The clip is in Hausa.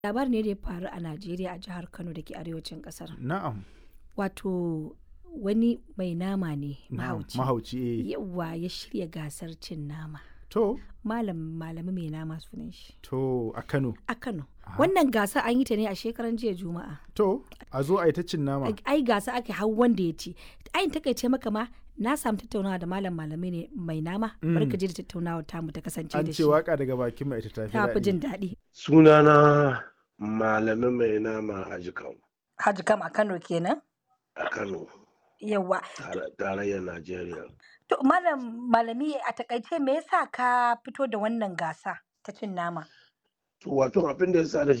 Labari ne da ya faru a Najeriya a jihar Kano da ke arewacin ƙasar. Na'am. Wato wani mai nama ne Na'am. mahauci. Mahauci eh. Yawwa ya shirya gasar cin nama. To, Malam malami mai nama sunan shi. to a Kano. A Kano. Wannan gasa an yi ta ne a shekaran jiya Juma'a. To, a zo a yi ta cin nama. Ai gasa ake hau wanda ya ci. Ai takaice maka ma na samu tattaunawa da malam malami ne mai nama. Bari ka je da tattaunawa tamu ta kasance An da ce shi. waka daga bakin mai ita tafi Ta fi daɗi. jin daɗi. Sunana Malami Mai Nama a Jikau Haji kam a Kano kenan. a Kano, Yawwa. tare- tarayyar Najeriya. To malam malami a takaice me yasa ka fito da wannan gasa ta cin nama? To wato abin da ya sa da